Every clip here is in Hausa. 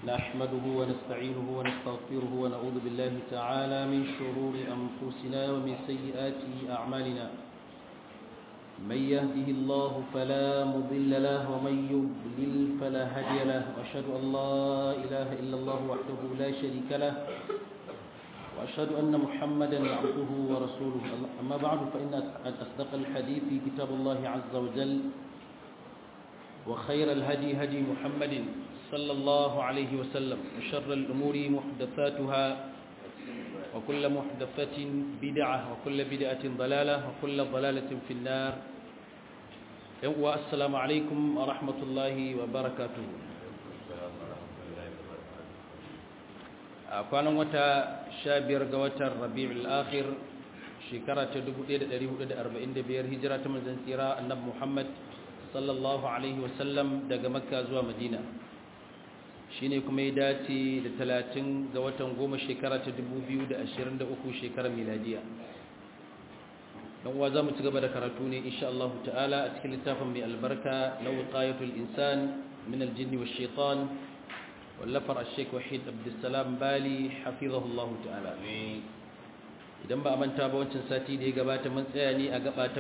نحمده ونستعينه ونستغفره ونعوذ بالله تعالى من شرور أنفسنا ومن سيئات أعمالنا من يهده الله فلا مضل له ومن يضلل فلا هادي له وأشهد أن لا إله إلا الله وحده لا شريك له وأشهد أن محمدا عبده ورسوله أما بعد فإن أصدق الحديث كتاب الله عز وجل وخير الهدي هدي محمد صلى الله عليه وسلم وشر الأمور محدثاتها وكل محدثة بدعة وكل بدعة ضلالة وكل ضلالة في النار والسلام عليكم ورحمة الله وبركاته kwanan wata sha biyar ga watan rabi'ul akhir shekara ta 1445 hijira ta manzon tsira annabi Muhammad sallallahu alaihi wasallam daga makka zuwa madina shine kuma ya dace da 30 ga watan goma shekara ta 2023 shekarar miladiya dan uwa zamu ci gaba da karatu ne insha Allah ta'ala a cikin littafin mai albarka na wiqayatul insan min al-jinn wash-shaytan wallafar al-sheikh wahid abdussalam bali hafizahullahu ta'ala idan ba a manta ba wancan sati da ya gabata mun tsaya ne a gaba ta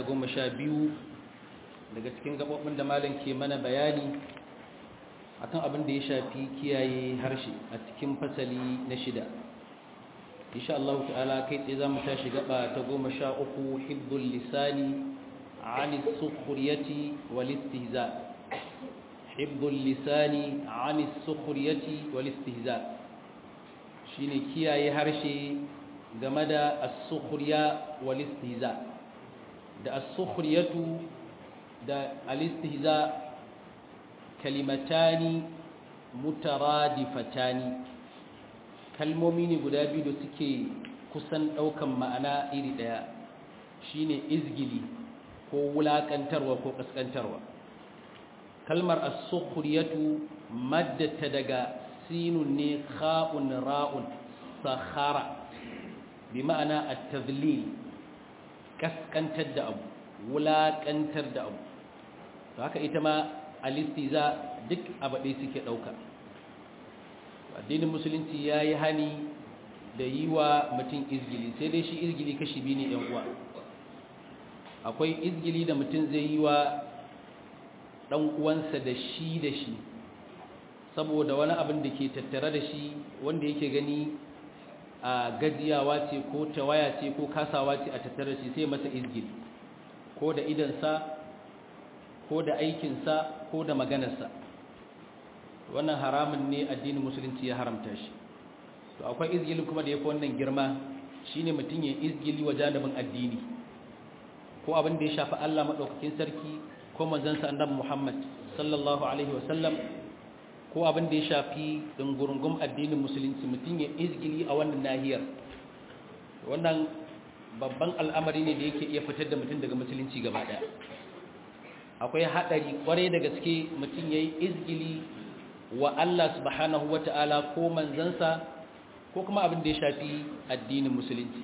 12 daga cikin gabobin da malam ke mana bayani akan abin da ya shafi kiyaye harshe a cikin fasali na shida insha Allah ta'ala kai tsaye zamu tashi gaba ta 13 hibdul lisani ani sukhriyati wal istihza' حفظ اللسان عن السخرية والاستهزاء shine kiyaye harshe game da as-sukhriya wal istihza da as-sukhriyatu da al-istihza kalimatani mutaradifatani kalmomi ne guda biyu da suke kusan daukan ma'ana iri daya shine izgili ko wulakantarwa ko kaskantarwa kalmar as-sukhriyatu maddata daga sinun ne kha'un ra'un sakhara bi ma'ana at-tadlil kaskantar da abu wulakantar da abu to haka ita ma al-istiza duk abade suke dauka addinin musulunci yayi hani da yi wa mutum izgili sai dai shi izgili kashi biyu ne yan uwa akwai izgili da mutum zai yi wa ɗan uwansa da shi da shi saboda wani abin da ke tattare da shi wanda yake gani a gajiyawa ce ko tawaya ce ko kasawa ce a tattare da shi sai masa izgil ko da idansa ko da aikinsa ko da maganarsa wannan haramun ne addinin musulunci ya haramta shi to akwai izgili kuma da ya fi wannan girma shine mutum ya izgili wa janibin addini ko abin da ya shafi Allah maɗaukakin sarki ko manzansa annabi Muhammad sallallahu alaihi wasallam ko abin da ya shafi dungurungum addinin musulunci mutum ya izgili a wannan nahiyar wannan babban al'amari ne da yake iya fitar da mutum daga musulunci gaba daya akwai hadari kwarai da gaske mutum yayi izgili wa Allah subhanahu wata'ala ko manzansa ko kuma abin da ya shafi addinin musulunci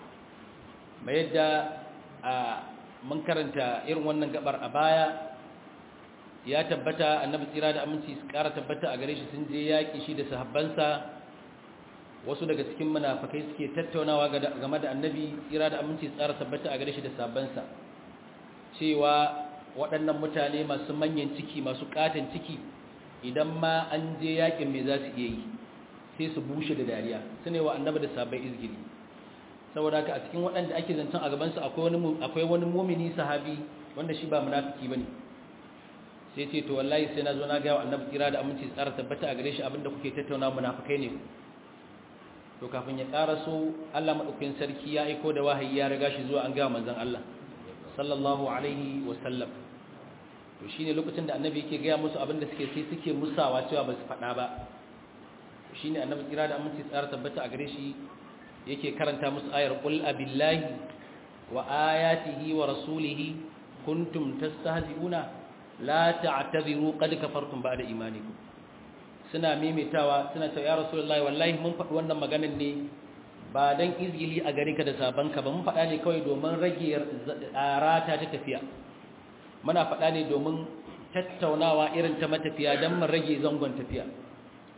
mai yadda a mun karanta irin wannan gabar a baya ya tabbata annabi tsira da aminci su kara tabbata a gare shi sun je yaƙi shi da sahabbansa wasu daga cikin munafakai suke tattaunawa game da annabi tsira da aminci su kara tabbata a gare shi da sahabbansa cewa waɗannan mutane masu manyan ciki masu ƙaton ciki idan ma an je yaƙin me za su iya yi sai su bushe da dariya su ne wa annabi da sahabbai izgiri saboda haka a cikin waɗanda ake zancen a gabansu akwai wani mumini sahabi wanda shi ba munafiki bane sai ce to wallahi sai na zo na gaya wa annabi kira da aminci tsara tabbata a gare shi abinda kuke tattauna munafikai ne to kafin ya ƙara so Allah madaukakin sarki ya aiko da wahayi ya riga shi zuwa an gaya manzon Allah sallallahu alaihi wa sallam to shine lokacin da annabi yake gaya musu abinda suke sai suke musawa cewa ba su faɗa ba shine annabi kira da aminci tsara tabbata a gare shi yake karanta musu ayar qul abillahi wa ayatihi wa rasulihi kuntum tastahzi'una la ta'tadiru qad kafartum ba'da imanikum suna mimitawa suna cewa ya rasulullahi wallahi mun faɗi wannan maganar ne ba dan izgili a gare ka da sabanka ba mun faɗa ne kawai domin rage rata ta tafiya muna faɗa ne domin tattaunawa irin ta matafiya don mu rage zangon tafiya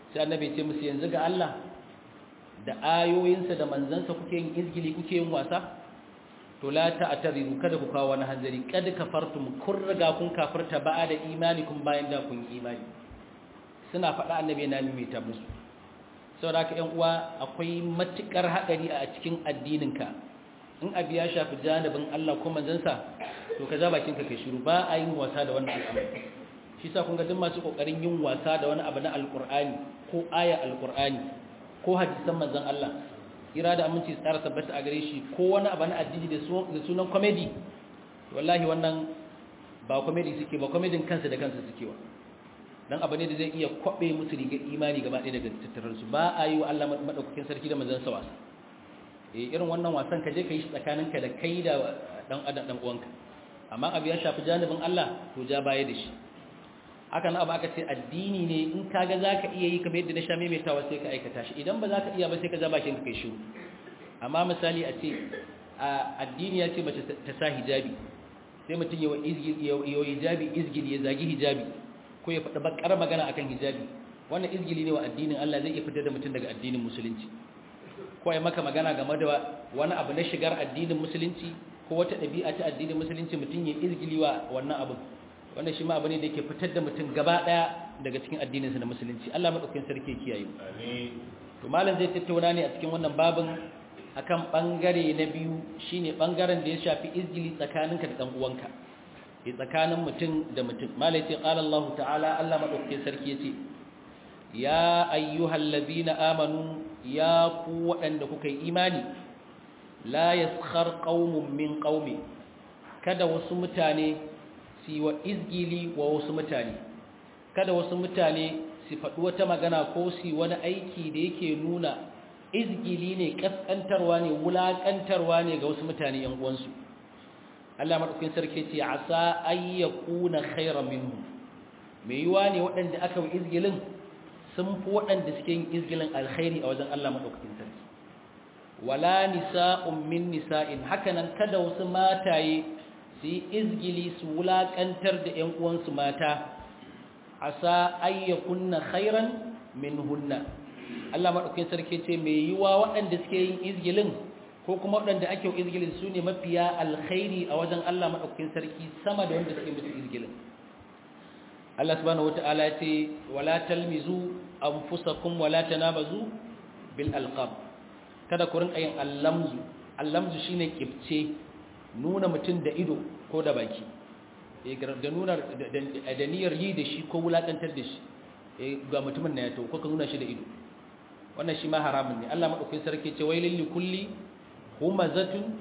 sai annabi ce musu yanzu ga Allah da ayoyinsa da manzansa kuke yin izgili kuke yin wasa to la ta'tadiru kada ku kawo wani hanzari kad kafartum kun riga kun kafirta ba'a da imani kun bayan da kun imani suna faɗa annabi na mimita musu saboda haka ƴan uwa akwai matukar haɗari a cikin addininka in abi ya shafi janibin Allah ko manzansa to ka ja bakin ka kai shiru ba a yin wasa da wannan al'amari shi sa kun ga duk masu kokarin yin wasa da wani abu na alqur'ani ko aya alqur'ani ko hadisan manzon Allah ira da aminci tsara tabbata a gare shi ko wani abu na addini da sunan comedy wallahi wannan ba comedy suke ba comedyn kansa da kansa suke wa dan abu ne da zai iya kwabe musu rigar imani gaba ɗaya daga tattarar su ba a yi wa Allah madaukakin sarki da manzon sa wasa eh irin wannan wasan ka je ka yi shi tsakaninka da kai da dan adam dan uwanka amma abu ya shafi janibin Allah to ja baya da shi haka na abu aka ce addini ne in kaga za ka iya yi kamar yadda na sha maimaitawa sai ka aikata shi idan ba za ka iya ba sai ka zaba bakin ka kai shi amma misali a ce addini ya ce mace ta sa hijabi sai mutum yawa hijabi izgili ya zagi hijabi ko ya faɗi bakar magana akan hijabi wannan izgili ne wa addinin Allah zai iya fitar da mutum daga addinin musulunci ko ya maka magana game da wani abu na shigar addinin musulunci ko wata ɗabi'a ta addinin musulunci mutum ya izgili wa wannan abin wannan shi ma abu ne da yake fitar da mutum gaba daya daga cikin addininsa na musulunci Allah madaukakin sarki kiyaye amin to malam zai tattauna ne a cikin wannan babin akan bangare na biyu shine bangaren da ya shafi izgili tsakaninka da dan uwanka eh tsakanin mutum da mutum malai ce qala Allah ta'ala Allah madaukakin sarki yace ya ayyuhallazina amanu ya ku waɗanda kuka yi imani la yaskhar qaumun min qaumi kada wasu mutane su wa izgili wa wasu mutane kada wasu mutane su faɗi wata magana ko su wani aiki da yake nuna izgili ne ƙasƙantarwa ne wulaƙantarwa ne ga wasu mutane ‘yan uwansu Allah maɗaukin sarki ce a sa ayyakuna khairan minhu mai yiwa ne waɗanda aka yi izgilin sun fi waɗanda suke yin izgilin alkhairi a wajen Allah maɗaukakin sarki wala nisa'un min nisa'in hakanan kada wasu mataye su yi izgili su wulaƙantar da ‘yan uwansu mata a sa ayyakunna khairan min hunna Allah maɗaukin sarki ce mai yiwa waɗanda suke yin izgilin ko kuma waɗanda ake yin izgilin su ne mafiya alkhairi a wajen Allah maɗaukin sarki sama da wanda suke musu izgilin Allah subhanahu wata'ala ya ce wala talmizu anfusakum wala tanabazu bil alqab kada ku rinka yin allamzu allamzu shine kibce nuna mutum da ido ko da baki da nuna da niyyar yi da shi ko wulakantar da shi ga mutumin na ya to ko ka nuna shi da ido wannan shi ma haramun ne Allah madaukakin sarki ce wailil likulli humazatun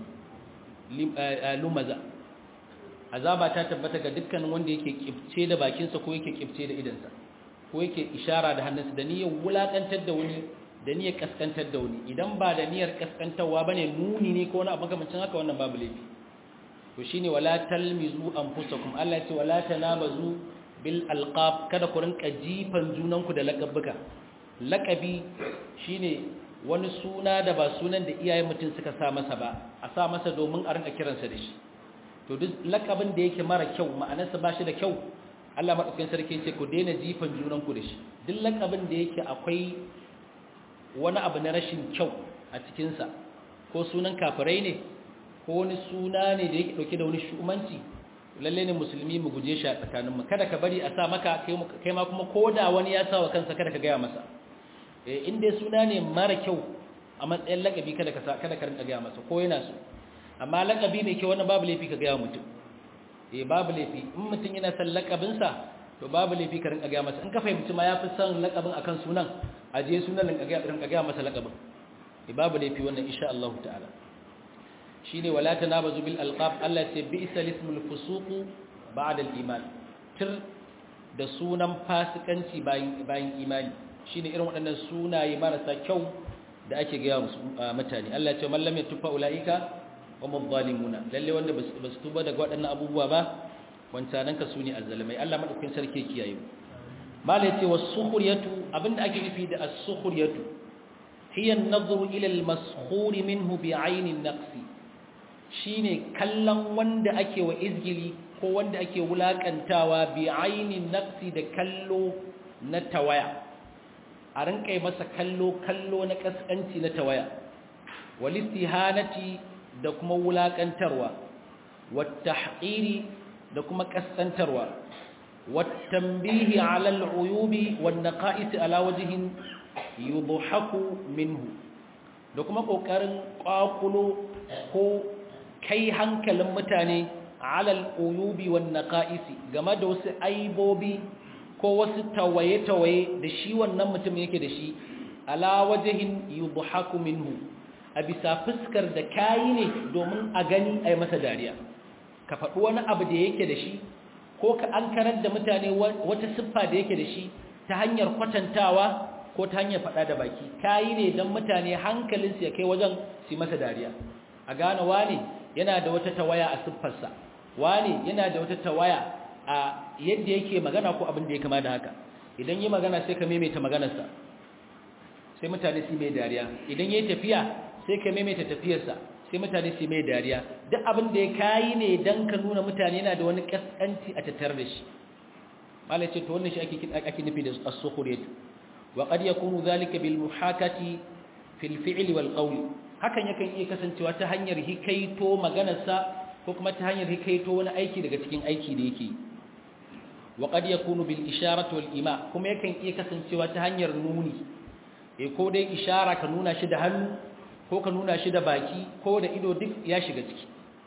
lumaza azaba ta tabbata ga dukkanin wanda yake kibce da bakinsa ko yake kibce da idansa ko yake ishara da hannunsa da niyyar wulakantar da wani da niyyar kaskantar da wani idan ba da niyyar kaskantarwa bane nuni ne ko wani abu makamancin haka wannan babu laifi to shine wala talmizu anfusakum Allah ya ce wala tanabazu bil alqab kada ku rinka jifan junanku da laqabuka laqabi shine wani suna da ba sunan da iyayen mutum suka sa masa ba a sa masa domin a rinka kiransa da shi to duk laqabin da yake mara kyau ma'anarsa ba shi da kyau Allah madaukakin sarki ya ce ku daina jifan junanku da shi duk laqabin da yake akwai wani abu na rashin kyau a cikinsa ko sunan kafirai ne ko wani suna ne da yake dauke da wani shumanci lalle ne musulmi mu guje shi a tsakaninmu kada ka bari a sa maka kai ma kuma koda wani ya sa wa kansa kada ka gaya masa eh in dai suna ne mara kyau a matsayin lakabi kada ka kada ka rinka gaya masa ko yana so amma lakabi mai kyau wannan babu laifi ka gaya mutum eh babu laifi in mutum yana son lakabin sa to babu laifi ka rinka gaya masa in ka fahimci ma yafi son lakabin akan sunan aje sunan rinka gaya masa lakabin eh babu laifi wannan insha Allah ta'ala shine wala tanabazu bil alqab Allah ce bi'sa lismul fusuq ba'da al iman tir da sunan fasikanci bayan bayan imani shine irin waɗannan sunaye marasa kyau da ake ga mutane Allah ce man lam yatufa ulaika wa mudhalimuna lalle wanda basu tuba daga waɗannan abubuwa ba wancanan ka sune azzalimai Allah madaukakin sarki kiyaye malai ce was-sukhriyatu abinda ake nufi da as-sukhriyatu hiya an-nadhru ila al-maskhur minhu bi'ayni an-naqsi shine kallon wanda ake wa izgili ko wanda ake wulakantawa bi ainin nafsi da kallo na tawaya a rinka masa kallo kallo na kaskanci na tawaya walistihanati da kuma wulakantarwa wattahqiri da kuma kaskantarwa wattanbihi ala al'uyubi wan naqa'is ala wajhin yudhaku minhu da kuma kokarin kwakulo ko kai hankalin mutane ala al'uyubi wan naqa'is game da wasu aibobi ko wasu tawaye-tawaye da shi wannan mutum yake da shi ala wajhin yudhaku minhu a bisa fuskar da kayi ne domin a gani a yi masa dariya ka faɗi wani abu da yake da shi ko ka an karar da mutane wata siffa da yake da shi ta hanyar kwatantawa ko ta hanyar faɗa da baki kayi ne don mutane hankalinsu ya kai wajen su masa dariya a gane wane yana da wata tawaya a siffarsa wane yana da wata tawaya a yadda yake magana ko abin da ya kama da haka idan yi magana sai ka maimaita maganarsa sai mutane su mai dariya idan ya yi tafiya sai ka maimaita tafiyarsa sai mutane su mai dariya duk abin da ya kayi ne don ka nuna mutane yana da wani kaskanci a tattare da shi malai ce to wannan shi ake nufi da as-sukhriyat wa qad yakunu zalika bil muhakati fil fi'li wal qawli hakan yakan iya kasancewa ta hanyar hikaito maganarsa ko kuma ta hanyar hikaito wani aiki daga cikin aiki da yake wa qad yakunu bil isharati wal ima kuma yakan iya kasancewa ta hanyar nuni eh ko dai ishara ka nuna shi da hannu ko ka nuna shi da baki ko da ido duk ya shiga ciki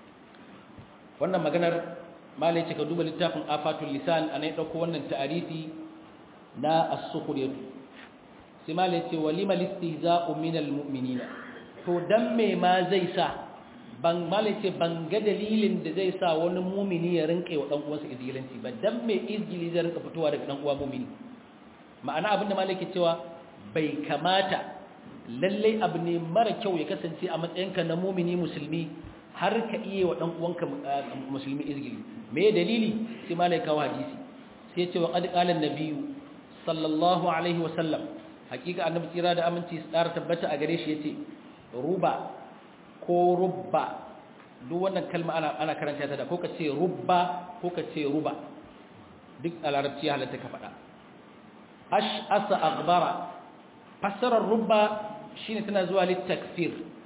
wannan maganar malai ce ka duba littafin afatul lisan ana ya dauko wannan ta'arifi na as-sukhriyatu sai malai ce walima listihza'u minal mu'minina to dan me ma zai sa ban malai ce ban ga dalilin da zai sa wani mumini ya rinka wa dan uwansa izgilanci ba dan me izgili zai rinka fitowa daga dan uwa mumini ma'ana abinda malai ke cewa bai kamata lallai abu ne mara kyau ya kasance a matsayinka na mumini musulmi har ka iya wa uwanka musulmi izgili me dalili sai malai kawo hadisi sai ce wa qad qala an-nabiyyu sallallahu alaihi wa sallam hakika annabi tsira da aminci tsara tabbata a gare shi yace ruba ko rubba duk wannan kalma ana ana karanta ta da ko ka ce rubba ko ka ce ruba duk a larabci halatta ka faɗa ash asa aghbara fassarar rubba shine tana zuwa litakfir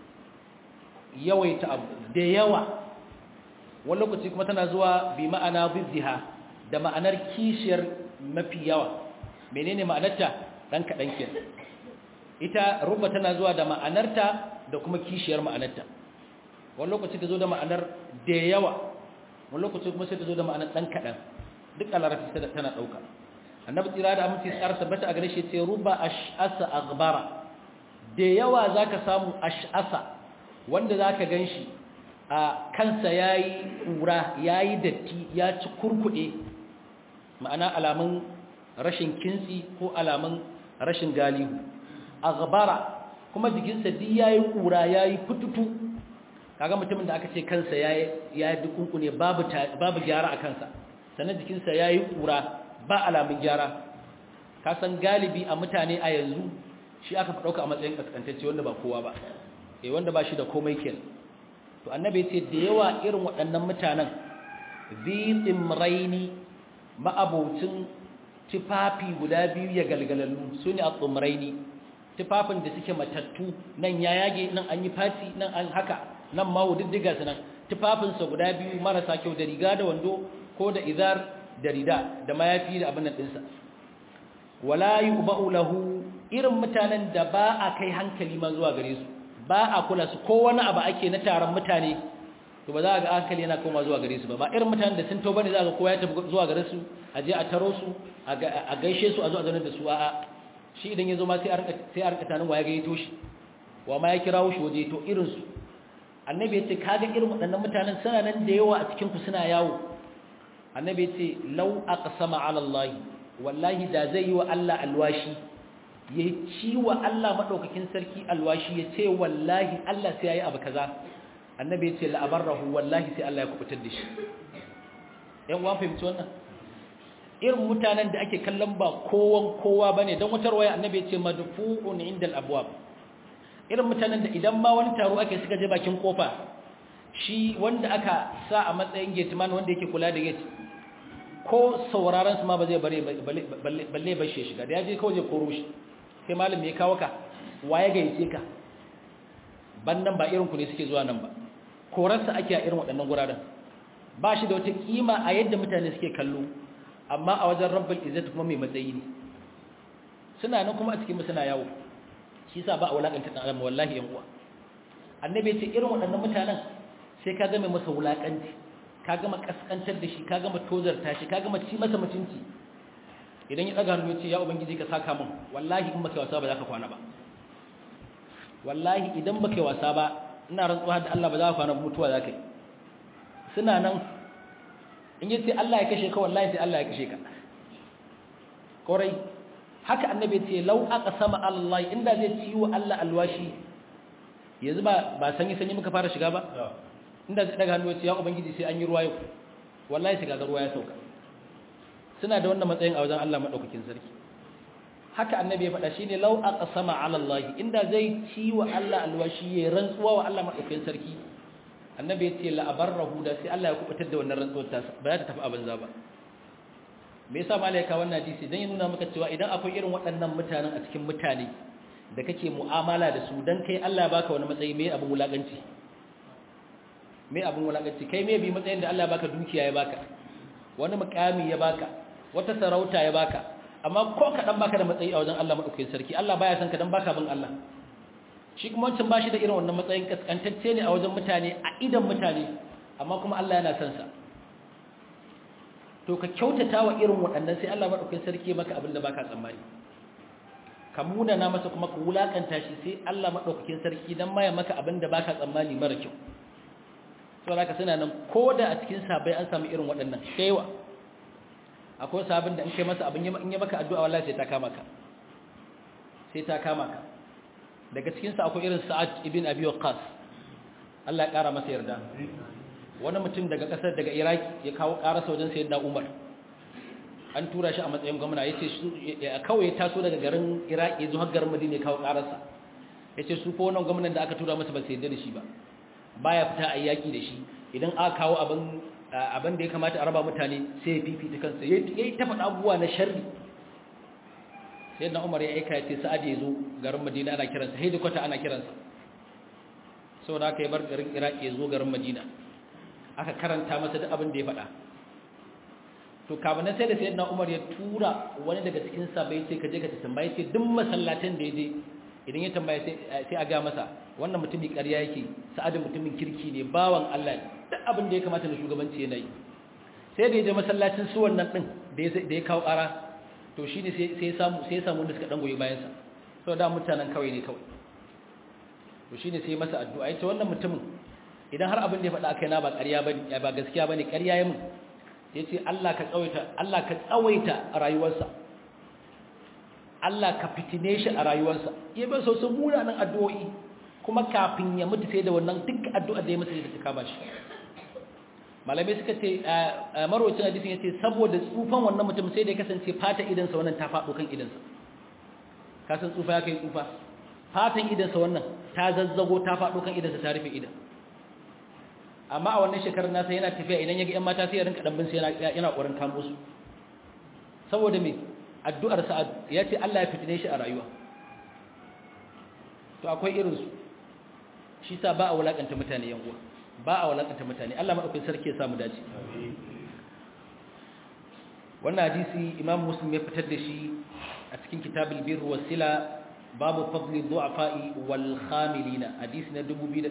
yawaita abu da yawa wani lokaci kuma tana zuwa bi ma'ana bizziha da ma'anar kishiyar mafi yawa menene ma'anarta dan kadan ke ita rubba tana zuwa da ma'anarta da kuma kishiyar ma'anarta wani lokaci ta zo da ma'anar da yawa wani lokaci kuma sai ta zo da ma'anar dan kadan duk a larabci tana dauka annabi tsira da aminci tsara tabbata a gare shi ce ruba ash'asa aghbara da yawa zaka samu ash'asa wanda zaka ganshi a kansa yayi kura yayi datti ya ci kurkude ma'ana alamun rashin kintsi ko alamun rashin galihu aghbara kuma jikinsa duk yayi kura yayi fututu kaga mutumin da aka ce kansa yayi yayi dukunkune babu babu gyara a kansa sannan jikinsa yayi kura ba alamun gyara ka san galibi a mutane a yanzu shi aka fi ɗauka a matsayin kaskantacce wanda ba kowa ba eh wanda ba shi da komai ken to annabi ce da yawa irin waɗannan mutanen zitsin raini ma'abocin tufafi guda biyu ya galgalallu su ne a tsumraini tufafin da suke matattu nan ya yage nan an yi fati nan an haka nan ma diddiga su nan tufafinsa guda biyu marasa kyau da riga da wando ko da izar da rida da mayafi da abin nan ɗinsa wala yuba'u lahu irin mutanen da ba a kai hankali ma zuwa gare su ba a kula su ko wani abu ake na taron mutane to ba za a ga hankali yana koma zuwa gare su ba ba irin mutanen da sun tauba ne za ga kowa ya tafi zuwa gare su a je a taro su a gaishe su a zo a zaune da su a'a shi idan ya zo ma sai a rika sai a rika tanin waya gayyato shi wa ma ya kirawo shi waje to irin su annabi ya ce kaga irin waɗannan mutanen suna nan da yawa a cikin ku suna yawo annabi ya ce lau aqsama ala Allah wallahi da zai yi wa Allah alwashi ya ci wa Allah madaukakin sarki alwashi ya ce wallahi Allah sai yayi abu kaza annabi ya ce la abarrahu wallahi sai Allah ya kubutar da shi yan uwan fahimci wannan irin mutanen da ake kallon ba kowan kowa bane dan wutar waya annabi ya ce madfu'un indal abwab irin mutanen da idan ma wani taro ake suka je bakin kofa shi wanda aka sa a matsayin gateman wanda yake kula da gate ko sauraron su ma ba zai bare balle balle shi shiga da ya je kawai zai koro shi kai malam me kawo ka waye gayyace ka ban nan ba irin ku ne suke zuwa nan ba korarsa ake a irin waɗannan guraren ba shi da wata kima a yadda mutane suke kallo amma a wajen rabbul izzat kuma mai matsayi ne suna nan kuma a cikin suna yawo shi yasa ba a wulakanta dan adam wallahi yan uwa annabi ya ce irin waɗannan mutanen sai ka ga mai masa wulakanci ka gama kaskantar da shi ka gama tozarta shi ka gama ci masa mutunci idan ya daga hannu ya ce ya ubangiji ka saka min wallahi in baka wasa ba za ka kwana ba wallahi idan baka wasa ba ina rantsuwa da Allah ba za ka kwana mutuwa za ka yi suna nan in yace Allah ya kashe ka wallahi sai Allah ya kashe ka korai haka annabi ce law aqsama Allah inda zai ci wa Allah alwashi yanzu ba ba sanyi sanyi muka fara shiga ba inda zai daga hannu ya ce ya ubangiji sai an yi ruwa yau wallahi sai ga ruwa ya sauka suna da wannan matsayin a wajen Allah madaukakin sarki haka annabi ya faɗa shine law aqsama ala Allah inda zai ci wa Allah alwashi ya rantsuwa wa Allah madaukakin sarki annabi ya ce la abarrahu da sai Allah ya kubutar da wannan rantsuwar ta ba za ta tafi a banza ba me yasa malaika wannan hadisi dan ya nuna maka cewa idan akwai irin waɗannan mutanen a cikin mutane da kake mu'amala da su dan kai Allah ya baka wani matsayi me abin wulakanci me abin wulakanci kai me bi matsayin da Allah ya baka dukiya ya baka wani mukami ya baka wata sarauta ya baka amma ko kadan baka da matsayi a wajen Allah madaukakin sarki Allah baya san ka dan baka bin Allah shi kuma wancan bashi da irin wannan matsayin kaskantacce ne a wajen mutane a idan mutane amma kuma Allah yana son sa to ka kyautata wa irin waɗannan sai Allah madaukakin sarki maka abin da baka tsammani ka muna na masa kuma ka wulakanta shi sai Allah madaukakin sarki dan maya maka abin da baka tsammani mara kyau saboda haka suna nan koda a cikin sabai an samu irin waɗannan shaiwa akwai sabin da in kai masa abin in ya maka addu'a wallahi sai ta kama ka sai ta kama ka daga cikin sa akwai irin Sa'ad ibn Abi Waqqas Allah ya kara masa yarda wani mutum daga kasar daga Iraq ya kawo karasa wajen sayyidina Umar an tura shi a matsayin gwamna yace su kawai ya taso daga garin Iraq ya zo har garin Madina ya kawo karasa yace su fa wannan gwamnan da aka tura masa ba sai yarda da shi ba baya fita a yaki da shi idan aka kawo abin abin da ya kamata a raba mutane sai ya fifita kansa ya yi ta faɗa abubuwa na sharri sai na umar ya aika ya ce sa'ad ya zo garin madina ana kiransa haidu kwata ana kiransa sau da aka yi bar garin iraki ya zo garin madina aka karanta masa duk abin da ya faɗa to kafin sai da sai na umar ya tura wani daga cikin sabai sai ka je ka tambaye ce duk masallatan da ya je idan ya tambaya sai a ga masa wannan mutumin ƙarya yake sa'adin mutumin kirki ne bawan Allah duk abin da ya kamata na shugabanci yana yi sai da ya je masallacin su wannan din da ya kawo ƙara to shi ne sai ya samu sai ya samu wanda suka dan goyi bayan sa so da mutanen kawai ne kawai to shi ne sai masa addu'a yace wannan mutumin idan har abin da ya faɗa akai na ba ƙarya bane ba gaskiya bane ƙarya ya mun yace Allah ka tsawaita Allah ka tsawaita rayuwarsa Allah ka fitine shi a rayuwarsa ya bai so sun munanan addu'o'i kuma kafin ya mutu sai da wannan duk addu'ar da ya masa da ta kama shi malamai suka ce marwacin hadisin ya ce saboda tsufan wannan mutum sai da ya kasance fata idansa wannan ta faɗo kan idansa kasan tsufa ya kai tsufa fatan idansa wannan ta zazzago ta faɗo kan idansa ta rufe idan amma a wannan shekarar nasa yana tafiya idan ya ga 'yan mata sai ya rinka ɗanbin sai yana ƙwarin kamo su saboda me addu'ar sa'ad ya ce Allah ya fitine shi a rayuwa to akwai irinsu shi sa ba a wulakanta mutane yan uwa ba a wulakanta mutane Allah madaukakin sarki ya samu dace wannan hadisi Imam Muslim ya fitar da shi a cikin kitabul birr wasila babu fadli du'afa'i wal khamilina hadisi na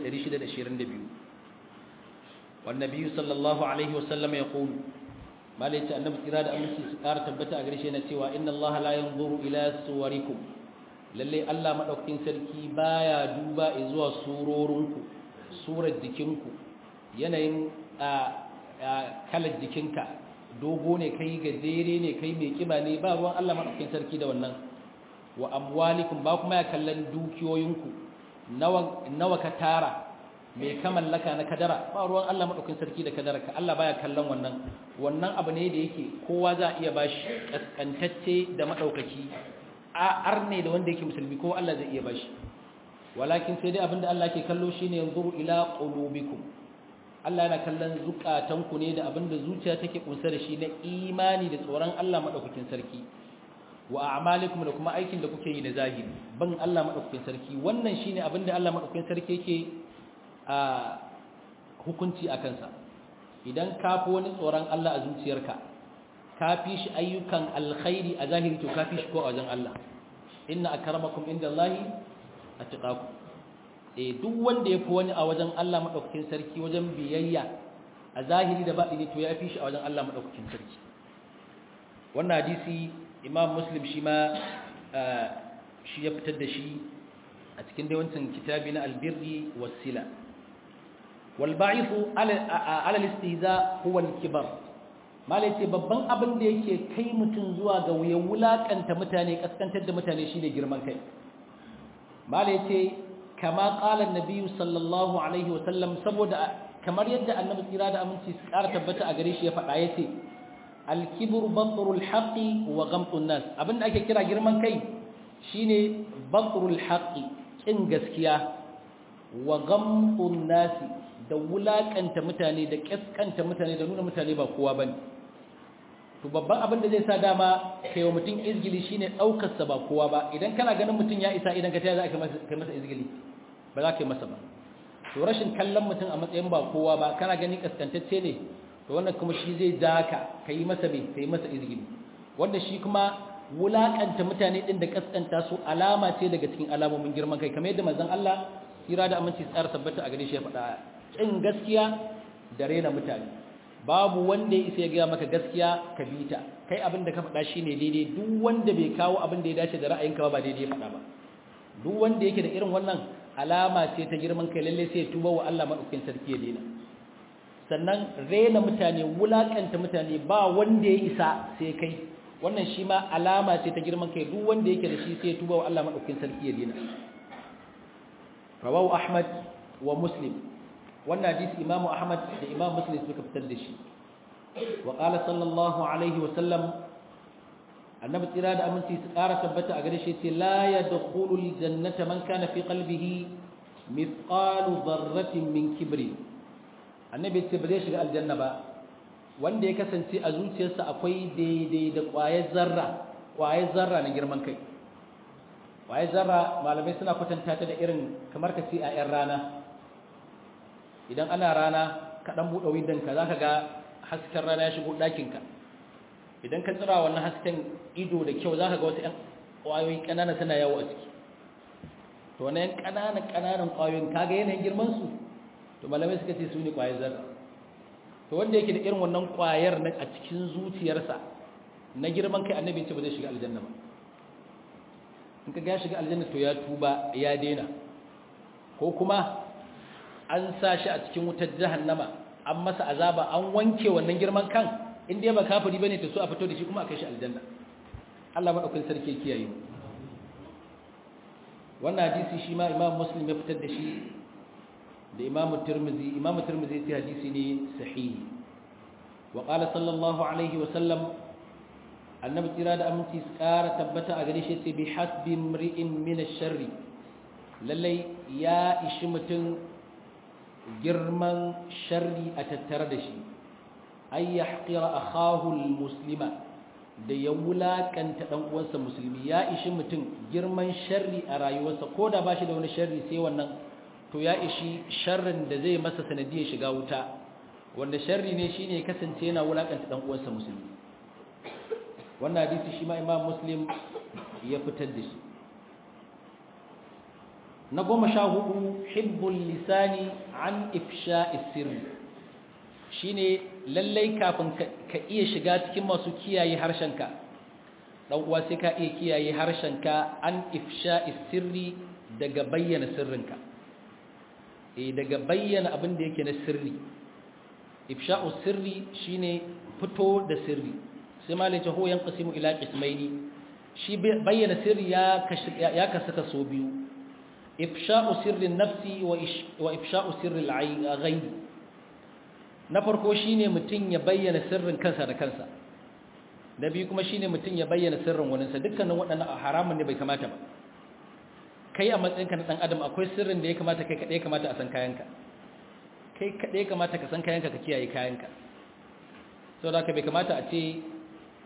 2622 wan nabiy sallallahu alaihi wasallam yaqul malai ce annabi kira da aminci su ƙara tabbata a gare shi na cewa inna allaha la yanzuru ila suwarikum lalle Allah madaukakin sarki baya duba zuwa surorinku surar jikinku yanayin kalar jikinka dogo ne kai gajere ne kai mai kiba ne ba ruwan Allah madaukakin sarki da wannan wa amwalikum ba kuma ya kallon dukiyoyinku nawa nawa ka tara mai ka mallaka na kadara ba ruwan Allah madaukakin sarki da kadara ka Allah baya kallon wannan wannan abu ne da yake kowa za iya bashi kaskantacce da madaukaki a arne da wanda yake musulmi ko Allah zai iya bashi walakin sai dai abinda Allah ke kallo shine yanzuru ila qulubikum Allah yana kallon zukatanku ne da abinda zuciya take kunsa da shi na imani da tsoron Allah madaukakin sarki wa a'malikum da kuma aikin da kuke yi na zahiri ban Allah madaukakin sarki wannan shine abin da Allah madaukakin sarki yake a hukunci a kansa idan ka fi wani tsoron Allah a zuciyarka ka fi shi ayyukan alkhairi a zahiri to ka fi shi ko a wajen Allah inna akramakum indallahi atqakum eh duk wanda ya fi wani a wajen Allah madaukakin sarki wajen biyayya a zahiri da baɗini to ya fi shi a wajen Allah madaukakin sarki wannan hadisi imam muslim shi ma shi ya fitar da shi a cikin dai wancan kitabi na albirri wasila walba'ifu ala istihza huwa al-kibar malai ce babban abin da yake kai mutum zuwa ga wuyan wulakanta mutane kaskantar da mutane shine girman kai malai ce kama qala an-nabi sallallahu alaihi wa sallam saboda kamar yadda annabi tsira da aminci su ƙara tabbata a gare shi ya faɗa yace alkibru batrul haqqi wa ghamtun nas abinda ake kira girman kai shine batrul haqqi kin gaskiya wa ghamtun nas da wulakanta mutane da kaskanta mutane da nuna mutane ba kowa bane to babban abin da zai sa dama kai wa mutum izgili shine daukar sa ba kowa ba idan kana ganin mutum ya isa idan ka taya za ka kai masa izgili ba za ka yi masa ba to rashin kallon mutum a matsayin ba kowa ba kana gani kaskantacce ne to wannan kuma shi zai ja ka kai masa mai kai masa izgili wanda shi kuma wulakanta mutane din da kaskanta su alama ce daga cikin alamomin girman kai kamar yadda manzon Allah kira da aminci tsara tabbata a gare shi ya faɗa kin gaskiya da rena mutane babu wanda ya isa ya gaya maka gaskiya ka bi ta kai abin da ka faɗa shine daidai duk wanda bai kawo abin da ya dace da ra'ayinka ba ba daidai ya faɗa ba duk wanda yake da irin wannan alama ce ta girman kai lalle sai ya tuba wa Allah madaukakin sarki ya daina sannan rena mutane wulakanta mutane ba wanda ya isa sai kai wannan shi ma alama ce ta girman kai duk wanda yake da shi sai ya tuba wa Allah madaukakin sarki ya daina rawahu ahmad wa muslim wannan hadisi imamu ahmad da imam muslim suka fitar da shi wa qala sallallahu alaihi wa sallam annabi tsira da aminci su ƙara tabbata a gare shi ce la yadkhulul jannata man kana fi qalbihi mithqalu dharratin min kibri annabi ce ba zai shiga aljanna ba wanda ya kasance a zuciyarsa akwai daidai da ƙwayar zarra ƙwayar zarra na girman kai ƙwayar zarra malamai suna kwatanta ta da irin kamar ka ce a 'yan rana idan ana rana ka ɗan buɗe windonka za ka ga hasken rana ya shigo ɗakinka idan ka tsira wannan hasken ido da kyau za ka ga wasu 'yan ƙwayoyi ƙanana suna yawo a ciki to wani 'yan ƙananan ƙananan ƙwayoyin kaga yanayin girmansu to malamai suka ce su ne ƙwayar zarra to wanda yake da irin wannan ƙwayar na a cikin zuciyarsa na girman kai annabi ce ba zai shiga aljanna ba in ka ga shiga aljanna to ya tuba ya daina ko kuma an sa shi a cikin wutar jahannama an masa azaba an wanke wannan girman kan in dai ba kafiri bane to so a fito da shi kuma a kai shi aljanna Allah madaukakin sarki kiyaye mu wannan hadisi shi ma Imam Muslim ya fitar da shi da Imam Tirmidhi Imam Tirmidhi ya hadisi ne sahihi wa qala sallallahu alaihi wa sallam annabi tira da aminci tsara tabbata a gare shi sai bi hasbi mri'in min ash-sharri lallai ya ishi mutum girman sharri a tattare da shi ay yahqira akahu almuslima da ya wulakanta dan uwansa musulmi ya ishi mutum girman sharri a rayuwarsa koda bashi da wani sharri sai wannan to ya ishi sharrin da zai masa sanadiyar shiga wuta wanda sharri ne shine kasance yana wulakanta dan uwansa musulmi wannan hadisi shi ma imam muslim ya fitar da shi na goma sha hudu hibbul lisani an ifsha sirri shine lallai kafin ka iya shiga cikin masu kiyaye harshenka dan uwa sai ka iya kiyaye harshenka an ifsha sirri daga bayyana sirrinka eh daga bayyana abin da yake na sirri ifsha'u sirri shine fito da sirri sai malai ta ho yanqasimu ila qismaini shi bayyana sirri ya ya kasaka so biyu ifsha'u sirrin nafsi wa ifsha'u sirril ghaib na farko shine mutun ya bayyana sirrin kansa da kansa na biyu kuma shine mutun ya bayyana sirrin waninsa dukkanin waɗannan haramun ne bai kamata ba kai a matsayinka na dan adam akwai sirrin da ya kamata kai kadai kamata a san kayanka kai kadai kamata ka san kayanka ka kiyaye kayanka saboda haka bai kamata a ce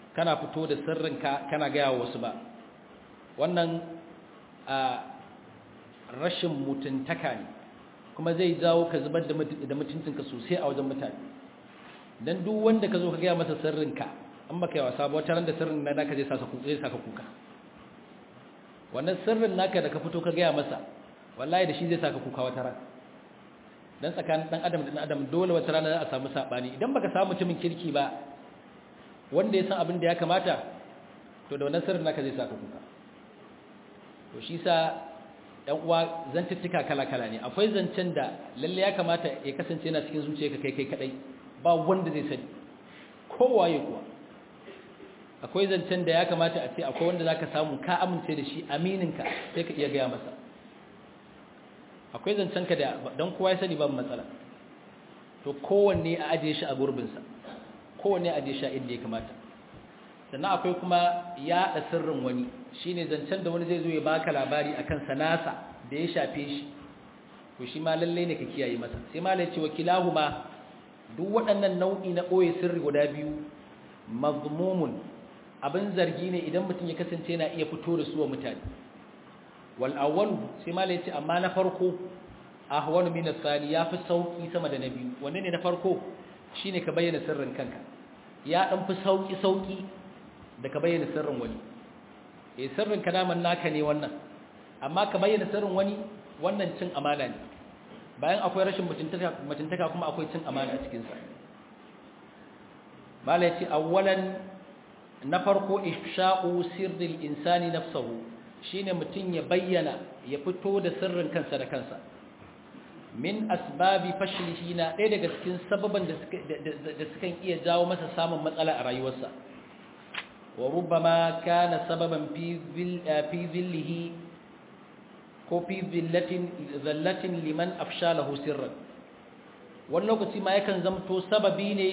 kana fito da sirrinka kana gaya wasu ba wannan a rashin mutuntaka ne kuma zai jawo ka zubar da mutuncinka sosai a wajen mutane don duk wanda ka zo ka gaya masa sirrinka an baka yi wasa ba wata ran da sirrin na naka zai saka kuka wannan sirrin naka da ka fito ka gaya masa wallahi da shi zai saka kuka wata ran dan tsakanin dan adam da dan adam dole wata rana za a samu sabani idan baka samu mutumin kirki ba wanda ya san abin da ya kamata to da wannan sirrin naka zai saka kuka to shi sa ɗan uwa zantuttuka kala-kala ne akwai zancen da lalle ya kamata ya kasance yana cikin zuciyarka kai kai kadai ba wanda zai sani kowaye kuwa akwai zancen da ya kamata a ce akwai wanda zaka samu ka amince da shi amininka sai ka iya gaya masa akwai zancen ka da dan kowa ya sani babu matsala to kowanne a ajiye shi a gurbinsa kowanne a ajiye shi a inda ya kamata sannan akwai kuma yaɗa sirrin wani shine zancen da wani zai zo ya baka labari akan sanasa da ya shafe shi to shi ma lalle ne ka kiyaye masa sai ma lai ce wakilahuma duk waɗannan nau'i na ɓoye sirri guda biyu mazmumun abin zargi ne idan mutum ya kasance yana iya fito da su wa mutane wal awwal sai ma lai ce amma na farko ahwanu min as-sani yafi sauki sama da na biyu wanne ne na farko shine ka bayyana sirrin kanka ya dan fi sauki sauki da ka bayyana sirrin wani eh sirrin ka daman naka ne wannan amma ka bayyana sirrin wani wannan cin amana ne bayan akwai rashin mutuntaka mutuntaka kuma akwai cin amana a cikin sa mala yace awwalan na farko ifsha'u sirril insani nafsuhu shine mutun ya bayyana ya fito da sirrin kansa da kansa min asbabi fashlihi na ɗaya daga cikin sababan da sukan iya jawo masa samun matsala a rayuwarsa wa rubbama kana sababan fi zillihi ko fi zallatin liman afshalahu sirran wani lokaci ma yakan zamto sababi ne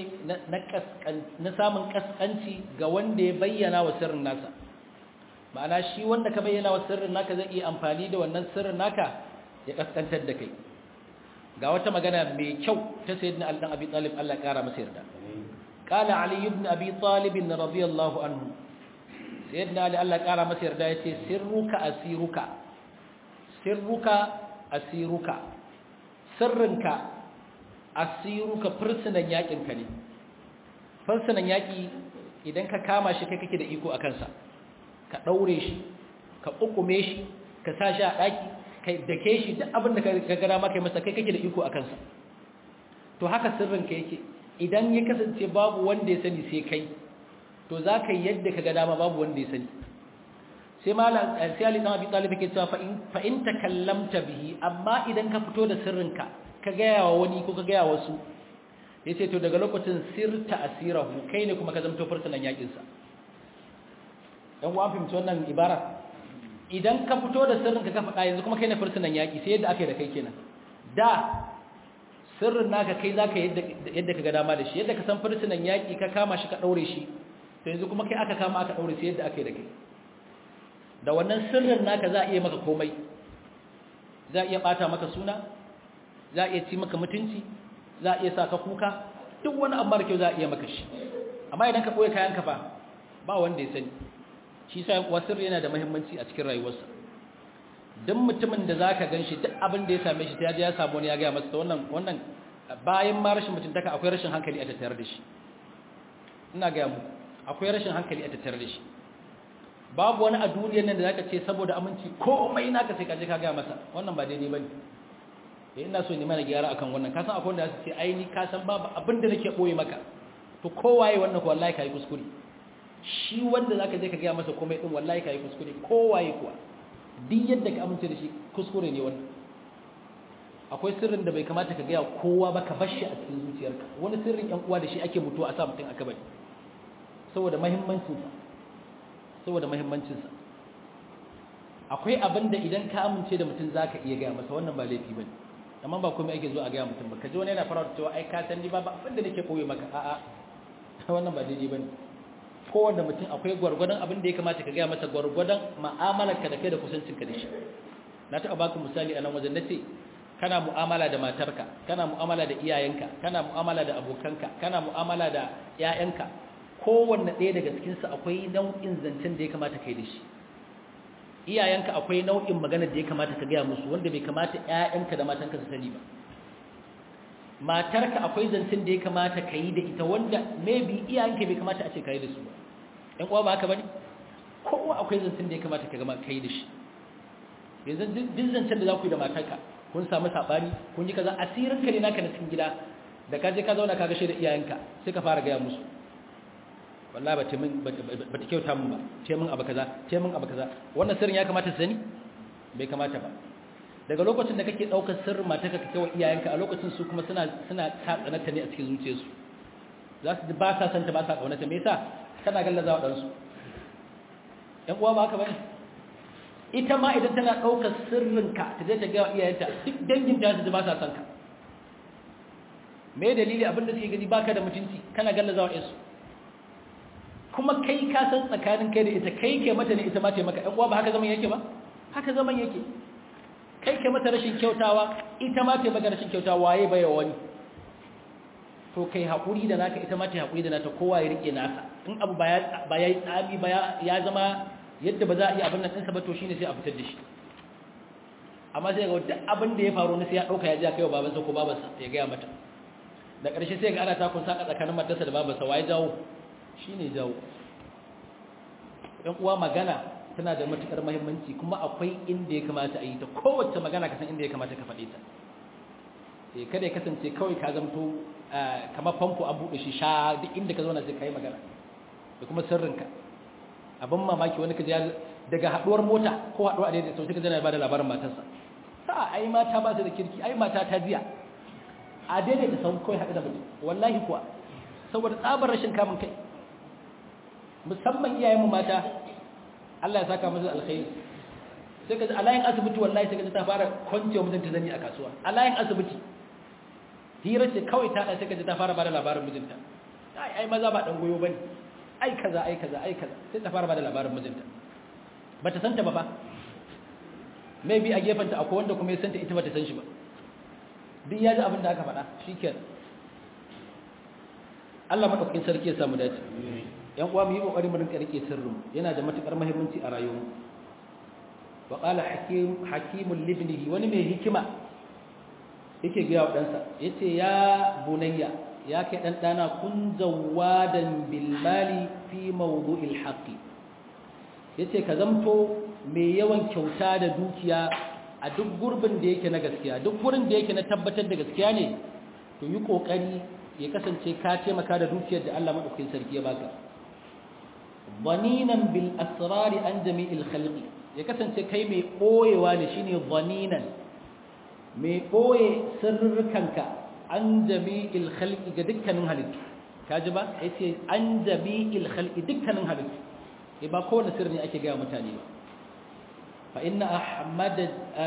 na samun kaskanci ga wanda ya bayyana wa sirrin nasa ma'ana shi wanda ka bayyana wa sirrin naka zai iya amfani da wannan sirrin naka ya kaskantar da kai ga wata magana mai kyau ta sayyidina Ali dan Abi Talib Allah kara masa yarda qala Ali ibn Abi Talib radiyallahu anhu sayyidina Ali Allah kara masa yarda yace sirruka asiruka sirruka asiruka sirrinka asiruka fursunan yakin ka ne fursunan yaki idan ka kama shi kai kake da iko akan sa ka daure shi ka kukume shi ka sa shi a daki kai da ke shi duk abin da ka gara maka masa kai kake da iko a kansa to haka sirrin ka yake idan ya kasance babu wanda ya sani sai kai to za ka yi yadda ka ga dama babu wanda ya sani sai malam sai Ali dan Abi Talib yake cewa fa in fa in takallamta bihi amma idan ka fito da sirrin ka ka ga yawa wani ko ka ga yawa wasu yace to daga lokacin sirta asirahu kai ne kuma ka zamto fursunan yakin sa dan uwan fahimci wannan ibara idan ka fito da sirrin ka faɗa yanzu kuma kai ne fursunan yaƙi sai yadda aka yi da kai kenan da sirrin naka kai za ka yadda ka ga dama da shi yadda ka san fursunan yaƙi ka kama shi ka ɗaure shi to yanzu kuma kai aka kama aka ɗaure sai yadda aka yi da kai da wannan sirrin naka za a iya maka komai za a iya ɓata maka suna za a iya ci maka mutunci za a iya sa ka kuka duk wani abu mara kyau za a iya maka shi amma idan ka ɓoye kayanka fa ba wanda ya sani shi sa wasir yana da muhimmanci a cikin rayuwarsa duk mutumin da zaka ganshi duk abin da ya same shi ta ya samu wani ya ga masa wannan wannan bayan ma rashin mutuntaka akwai rashin hankali a tattare da shi ina ga mu akwai rashin hankali a tattare da shi babu wani a duniyar nan da zaka ce saboda aminci komai naka sai ka je ka ga masa wannan ba daidai bane eh ina so ne mana gyara akan wannan ka san akwai wanda su ce ai ni ka san babu abin da nake boye maka to kowaye wannan ko wallahi kai kuskure shi wanda zaka je ka ga masa komai din wallahi kai kuskure kowaye kuwa duk yadda ka amince da shi kuskure ne wannan akwai sirrin da bai kamata ka gaya kowa ba ka bar shi a cikin zuciyarka wani sirrin yan uwa da shi ake mutuwa a sa mutum aka bari saboda muhimmancinsa saboda muhimmancinsa akwai abin da idan ka amince da mutum zaka iya gaya masa wannan ba laifi bane amma ba komai ake zo a gaya mutum ba ka ji wani yana fara cewa ai ka san ni ba abin da nake koyi maka a'a wannan ba daidai bane kowanne mutum akwai gwargwadon abin da ya kamata ka gaya masa gwargwadon ma'amalarka da kai da kusancinka da shi na taɓa baku misali a nan wajen na ce kana mu'amala da matarka kana mu'amala da iyayenka kana mu'amala da abokanka kana mu'amala da ƴaƴanka kowanne ɗaya daga cikinsu akwai nau'in zancen da ya kamata kai da shi iyayenka akwai nau'in maganar da ya kamata ka gaya musu wanda bai kamata ƴaƴanka da matanka su sani ba matarka akwai zancen da ya kamata ka yi da ita wanda maybe iyayenka bai kamata a ce ka yi da su ba ƴan uwa ba haka bane kowa akwai zancen da ya kamata ka gama ka yi da shi yanzu duk zancen da za ku yi da matarka kun samu saɓani kun yi kaza asirin ka ne naka na cikin gida da ka je ka zauna ka gashe da iyayenka sai ka fara gaya musu wallahi ba ta min ba ta kyauta min ba ce min abu kaza ce min abu kaza wannan sirrin ya kamata su sani bai kamata ba daga lokacin da kake daukar sirrin matarka ka kai iyayenka a lokacin su kuma suna suna tsananta ne a cikin zuciyarsu za su ba sa santa ba sa kaunata me yasa kana gallazawa dan su ɗan uwa ba haka bane ita ma idan tana daukar sirrinka ta je ta ga iyayenta duk dangin ta su ba sa san ka me dalili abinda suke gani baka da mutunci kana gallazawa ɗansu kuma kai ka san tsakanin kai da ita kai ke mata ne ita ma ce maka ɗan uwa ba haka zaman yake ba haka zaman yake kai ke mata rashin kyautawa ita ma ce maka rashin kyautawa waye bai wani to kai haƙuri da naka ita ma ce haƙuri da nata kowa ya rike nasa in abu ba ya yi tsami ba ya zama yadda ba za a yi abin nan ɗinsa ba to shine sai a fitar da shi amma sai ga duk abin da ya faru na sai ya ɗauka ya ji a kai wa babansa ko babansa ya gaya mata da ƙarshe sai ga ana takun saka tsakanin matarsa da babansa waye jawo shi ne jawo ‘yan uwa magana tana da matuƙar mahimmanci kuma akwai inda ya kamata a yi ta kowace magana kasan inda ya kamata ka faɗe ta sai kada ya kasance kawai ka zamto kamar famfo an buɗe shi sha duk inda ka zauna sai ka yi magana da kuma sirrinka abin mamaki wani ka ji daga haɗuwar mota ko haɗuwa a daidai sau sai ka zana ba da labarin matarsa sa ai mata ba su da kirki ai mata ta jiya a daidai da sau kawai haɗu da mutum wallahi kuwa saboda tsabar rashin kamun kai musamman iyayenmu mata Allah ya saka musu alkhairi sai kaji alayin asibiti wallahi sai kaji ta fara kwancewa mijinta zani a kasuwa alayin asibiti hira ce kawai ta sai kaji ta fara bada labarin mijinta ai ai maza ba dan goyo bane ai kaza ai kaza ai kaza sai ta fara bada labarin mijinta bata santa ba ba maybe a gefanta akwai wanda kuma ya santa ita bata san shi ba duk ya ji abin da aka faɗa shikenan Allah madaukakin sarki ya samu dace yan uwa mu yi kokari mu rinka rike sirrin yana da matukar muhimmanci a rayuwar wa qala hakim hakimul libnihi wani mai hikima yake ga wa dansa yace ya bunayya ya kai dan dana kun zawadan bil mali fi mawdu'il haqqi yace ka zamto mai yawan kyauta da dukiya a duk gurbin da yake na gaskiya duk gurin da yake na tabbatar da gaskiya ne to yi kokari ya kasance ka taimaka da dukiyar da Allah madaukakin sarki ya baka dhaninan bil asrari an jami'il khalqi ya kasance kai mai boyewa ne shine dhaninan mai boye sirrukanka an jami'il khalqi ga dukkanin halittu kaji ba yace an jami'il khalqi dukkanin halittu eh ba kowane sirri ne ake ga mutane ba fa inna ahmad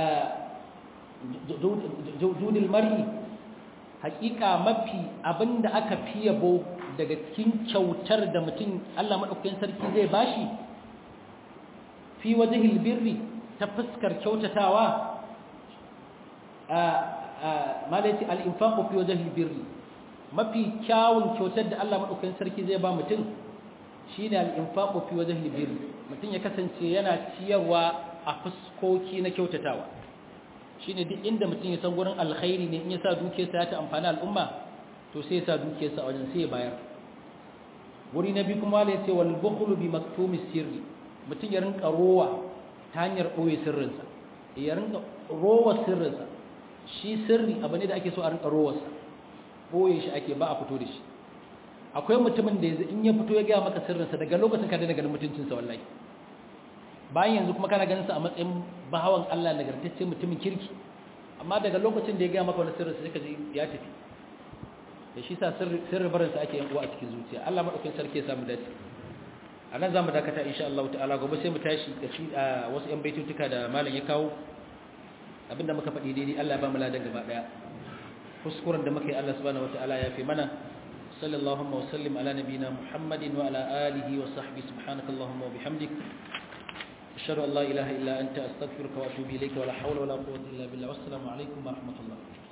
judul mar'i hakika mafi abinda aka fi yabo daga cikin kyautar da mutum Allah madaukakin sarki zai bashi fi wajhil birri ta fuskar kyautatawa a malaiti al-infaqu fi wajhil birri mafi kyawun kyautar da Allah madaukakin sarki zai ba mutum shine al-infaqu fi wajhil birri mutum ya kasance yana ciyarwa a fuskoki na kyautatawa shine duk inda mutum ya san gurin alkhairi ne in ya sa dukiyarsa ya ta amfani al'umma to sai ya sa dukiyarsa a wajen sai ya bayar wuri na biyu kuma ya ce wal bukhlu bi maktumi sirri mutum ya rinka rowa ta hanyar ɓoye sirrinsa ya rinka rowa sirrinsa shi sirri abu ne da ake so a rinka rowarsa ɓoye shi ake ba a fito da shi akwai mutumin da yanzu in ya fito ya gaya maka sirrinsa daga lokacin ka daina ganin mutuncinsa wallahi bayan yanzu kuma kana ganin sa a matsayin bahawan Allah nagartacce mutumin kirki amma daga lokacin da ya gaya maka wani sirrin sai ka ji ya tafi da shi sa sirri barin sa ake yan uwa a cikin zuciya Allah madaukakin sarki ya samu dace a nan zamu dakata insha Allah ta'ala gobe sai mu tashi da shi a wasu yan baitutuka da malam ya kawo abinda muka faɗi daidai Allah ya ba mu ladan gaba daya kuskuren da muka yi Allah subhanahu wataala ya fi mana sallallahu wa sallim ala nabiyina muhammadin wa ala alihi wa sahbihi subhanakallahumma wa bihamdik أشهد أن لا إله إلا أنت أستغفرك وأتوب إليك ولا حول ولا قوة إلا بالله والسلام عليكم ورحمة الله